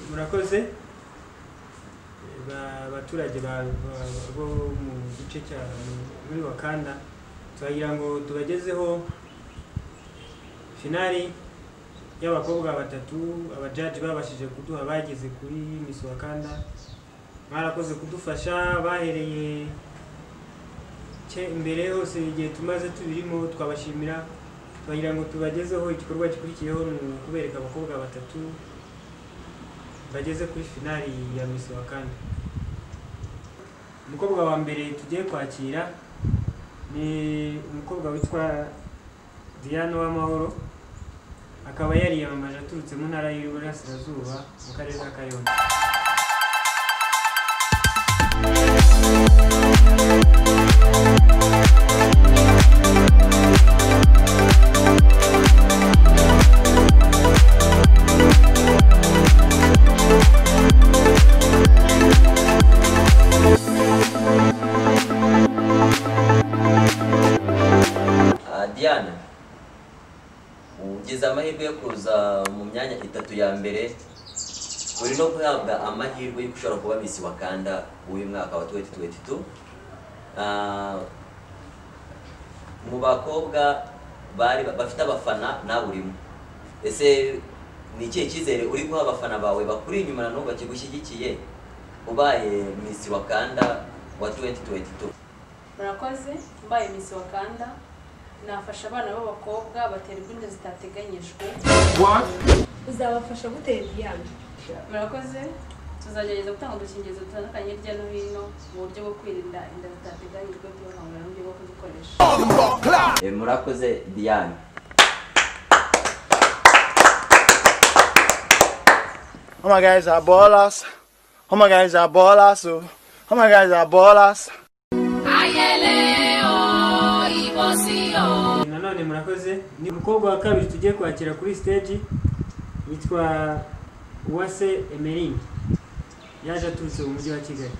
murakoze Ba- abaturage ba- ba- bo mu gice cya muri wakanda turagira ngo tubagezeho finali y'abakobwa batatu abajaji babashije kuduha bageze kuri Miss wakanda mwarakoze kudufasha bahereye ke- mbere hose igihe tumaze tubirimo twabashimira turagira ngo tubagezeho igikorwa gikurikiyeho ni ukubereka abakobwa batatu bageze kuri finali ya Miss Wakanda. Umukobwa wa mbere tugiye kwakira ni umukobwa witwa Diane Uwamahoro akaba yariyamamaje aturutse mu ntara y'Iburasirazuba mu karere ka Kayonza. Ah, Diana ugize amahirwe yo kuza mu myanya itatu ya mbere uri no guhabwa amahirwe yo gushobora kuba Miss Wakanda w'uyu mwaka wa 2022 Ah, mu bakobwa bari bafite abafana nawe urimo ese ni ikihe cyizere uri guha abafana bawe bakuri inyuma na n'ubu bakigushyigikiye ubaye Miss Wakanda wa 2022 murakoze mbaye Miss wakanda nafasha abana b'abakobwa baterwa inda zitateganyijwe uzabafasha gutera igihano murakoze tuzagerageza gutanga udukingirizo dutandukanye hirya no hino mu buryo bwo kwirinda inda zitateganyijwe tubahangana n'uburyo bwo kuzikoresha Eh, murakoze Diane Oh my guys are ballers. Oh my guys are ballers. Oh Oh my guys are ballers. Nanone murakoze ni umukobwa wa kabiri tugiye kwakira kuri stage yitwa Uwase Emeline yaje aturutse mu mujyi wa Kigali.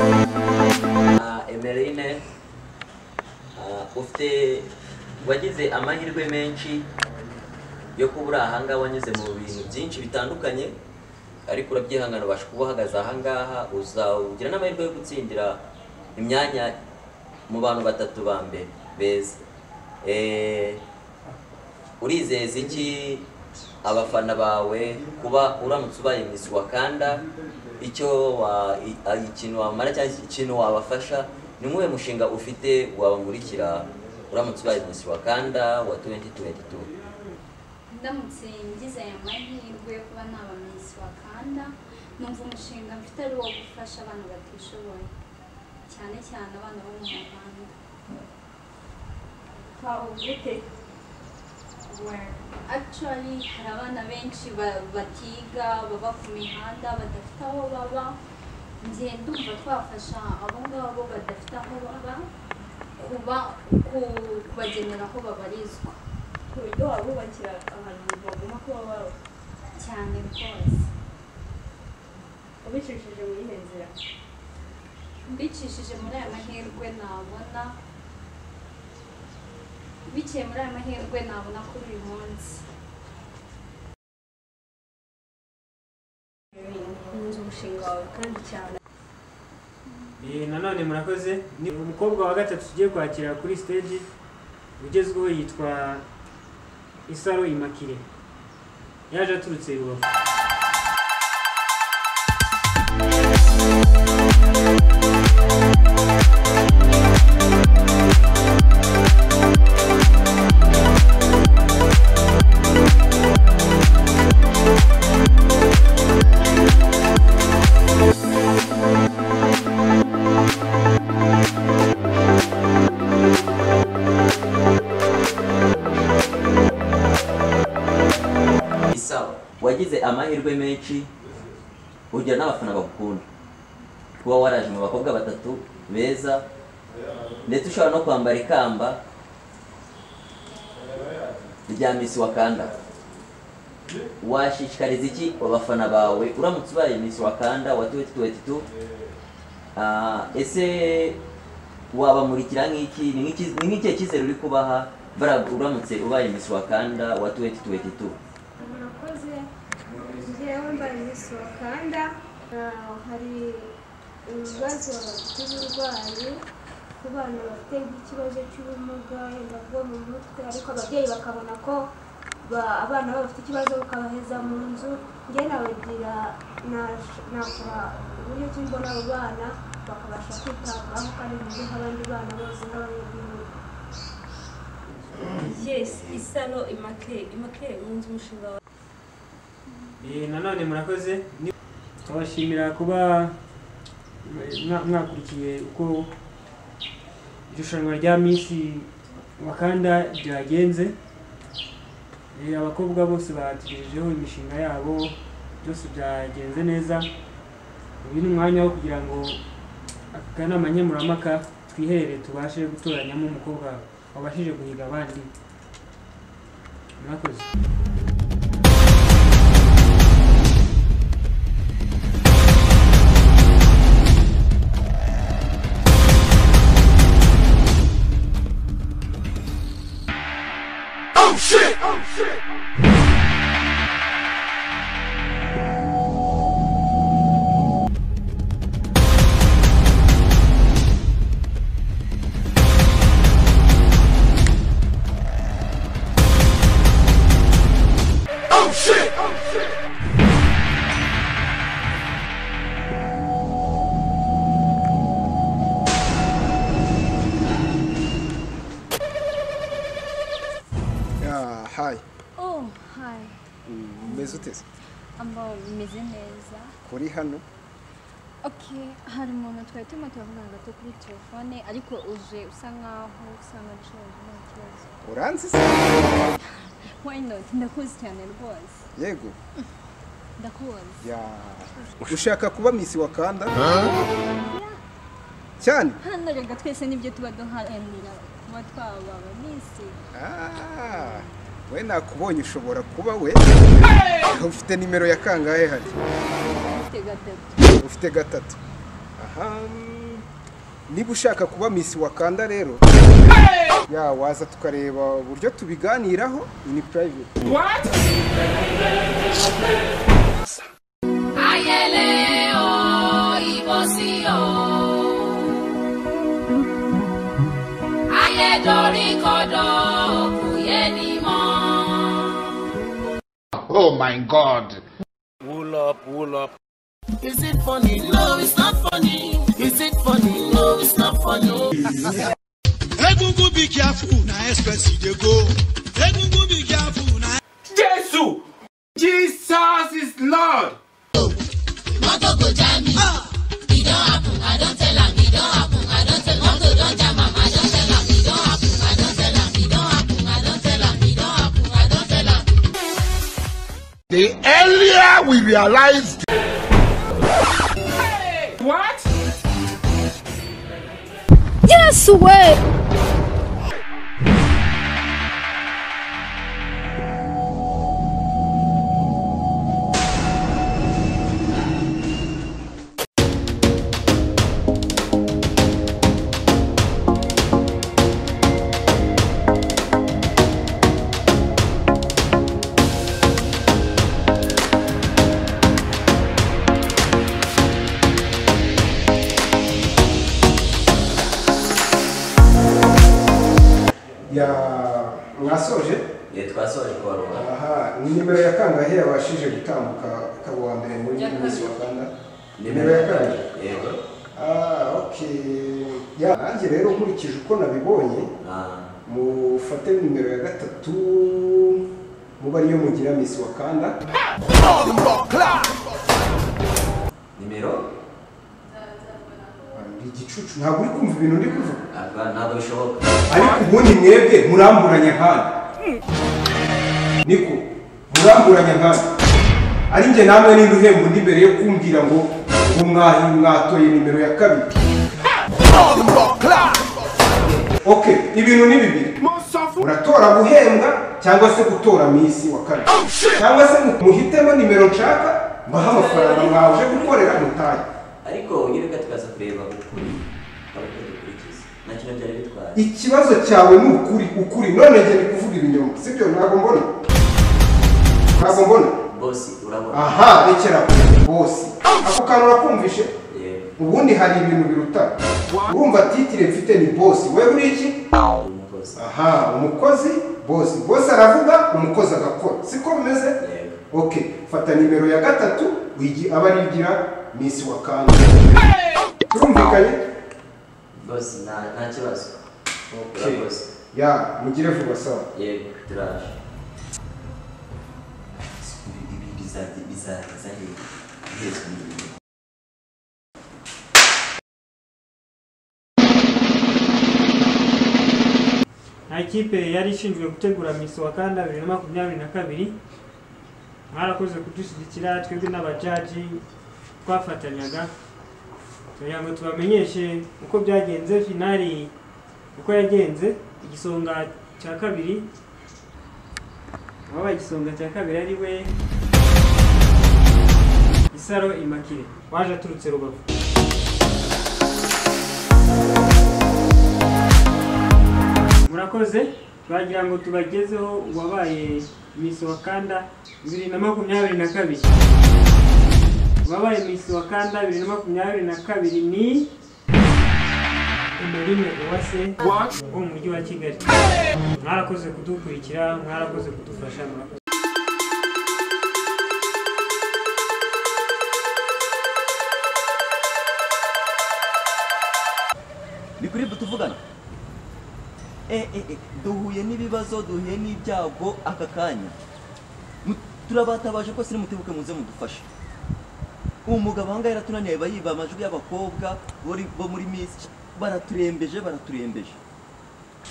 Ah, Emeline ah, ufite wagize amahirwe menshi yo kuba uri ahangaha wanyuze mu bintu byinshi bitandukanye ariko urabyihangana ubasha kuba uhagaze ahangaha uzawugira n'amahirwe yo gutsindira imyanya mu bantu batatu ba mbere beza Eh, urizeza iki abafana bawe kuba uramutse ubaye Miss Wakanda icyo wa i- a- ikintu wamara cyangwa ikintu wabafasha ni nk'uwe mushinga ufite wabamurikira uramutse ubaye Miss Wakanda wa 2022 ndamutse ngize aya mahirwe yo kuba naba Miss Wakanda numva umushinga mfite ari uwo gufasha abana batishoboye cyane cyane abana bo mu Rwanda ugute actually hari abana benshi ba- batiga baba ku mihanda badafite aho baba njye ndumva twafasha abo ngabo badafite aho baba kuba ku- kubagenera aho babarizwa ku buryo wabubakira ahantu bagomba kuba baba cyane rwose ubicishije muri iyo nzira mbicishije muri aya mahirwe nabona biciye muri aya mahirwe nabona kuri uyu munsi nkunze umushinga wawe kandi cyane Eh, nanone murakoze ni umukobwa wa gatatu tugiye kwakira kuri stage ugezweho yitwa isaro imakire yaje aturutse i rubavu isawa wagize amahirwe menshi ugira n'abafana bagukunda kuba waraje mu bakobwa batatu beza ndetse ushobora no kwambara ikamba rya misi wakanda washishikariza iki abafana bawe uramutse ubaye misi wakanda wa 2022 Ah, ese wabamurikira nk'iki ni nk'iki- ni nk'ikihe cyizere uri kubaha bara- uramutse ubaye misi wakanda wa 2022 murakoze njyewe mbaye Miss Wakanda Ah, hari ibibazo by'uburwayi ku bana bafite nk'ikibazo cy'ubumuga wenda bwo mu mutwe ariko ababyeyi bakabona ko ba- abana babo bafite ikibazo bakabaheza mu nzu njye nabagira nash- nakora uburyo ki mbona abo bana bakabasha kwitabwaho kandi buryo nk'abandi bana bose nk'abanyagihugu yes isaro imakire imakire yunze umushinga wa Eh, nanone murakoze Ni- twabashimira kuba mwa- mwakurikiye uko irushanwa rya Miss Wakanda ryagenze Eh, abakobwa bose batugejejeho imishinga yabo byose byagenze neza uyu ni umwanya wo kugira ngo akanama nkemurampaka twihere tubashe gutoranyamo umukobwa wabashije guhiga abandi murakoze Yeah, hi. oh hi Mm, Umeze ute se? ambao bimeze neza Kuri hano okay hari umuntu twari turimo turavugana gato kuri telefone ariko uje usa nkaho usa nkaho ushaje nta kibazo uranzi se? why not ndakuzi cyane rwose Yego. ndakuzi Yeah. Ushaka kuba Miss Wakanda? Cyane? hano rega twese nibyo tuba duharanira kuba twababa misi Ah. We nakubonye ushobora kuba we. Ufite nimero ya kangahe hano? ufite gatatu Ufite gatatu. Aha. Niba ushaka kuba Miss Wakanda rero, ya waza tukareba uburyo tubiganiraho in private. Wool up, wool up. Ya mwasoje? igihe twasoje kubaruha Aha, ni nimero ya kangahe yabashije gutambuka ukaba uwa mbere muri Ya Miss kabiri. Wakanda? Nimero ya kabiri. yego Ah, okay. Ya, nanjye rero nkurikije uko nabibonye, Ah, mufate nimero ya gatatu muba ariyo mugira Miss Wakanda. nimero Ndi igicucu, ntabwo uri kumva ibintu uri kuvuga. ntabwo ntabwo bishoboka Ariko ubundi mwebwe muramburanya nkana. Niko, muramburanya nkana. Ari njye namwe ninde uhemba undi mbere yo kumbwira ngo ubu mwahi mwatoye nimero ya kabiri. Ok, ibintu ni bibiri. Muratora guhembwa cyangwa se gutora misi wa kane cyangwa se mu- muhitemo nimero nshaka mbaha amafaranga mwaje gukorera mutaye ariko ngiruka tukaza kureba ukuri abakozi dukurikiza nta kintu byari bitwaye ikibazo cyawe ni ukuri ukuri none njye ni kuvuga ibinyoma sibyo ntabwo mbona ntabwo mbona bosi urabona aha rekera bose ako kantu urakumvishe yewe ubundi hari ibintu birutana urumva titire mfite ni bosi wewe uri iki ni umukozi aha umukozi bosi bosi aravuga umukozi agakora siko bimeze yewe okay fata nimero ya gatatu wigi aba arigira misi wa kane turumvikanye bosi nta nta kibazo okay urakoze ya mugire vuba sawa yego turaje ibi bizajya bizaza hejuru n'ibintu nta kipe yari ishinzwe gutegura misi wa kanda bibiri na makumyabiri na kabiri mwarakoze kudushyigikira twebwe n'abajaji twafatanyaga kugira ngo tubamenyeshe uko byagenze finali uko yagenze igisonga cya kabiri wabaye igisonga cya kabiri ari we isaro imakire waje aturutse rubavu murakoze twagira ngo tubagezeho uwabaye misi wa kanda bibiri na makumyabiri na kabiri uwabaye misi wa kanda bibiri na makumyabiri na kabiri ni umurime uwase wo mu mujyi wa kigali mwarakoze kudukurikira mwarakoze kudufasha murakoze ni kuri tuvugana eh, eh, eh, duhuye n'ibibazo duhuye n'ibyago aka kanya Mu- turabatabaje rwose nimutibuke muze mudufashe uwo mugabo ahangaha yaratunaniye aba yiba amajwi y'abakobwa bari- bo muri misi baraturembeje baraturembeje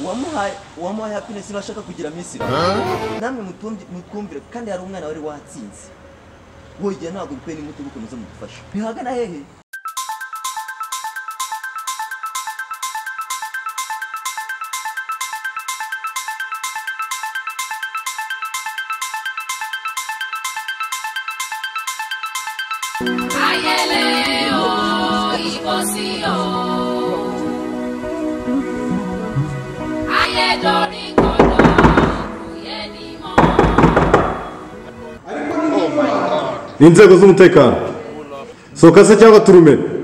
uwamuhaye uwamuhaye happiness niba ashaka kugira misi namwe mutumvi- mutwumvire kandi hari umwana wari watsinze wogira ntabwo bikwiye nimutibuke muze mudufashe bihagana hehe ariko ni n'inzego z'umutekano soka se cyangwa turume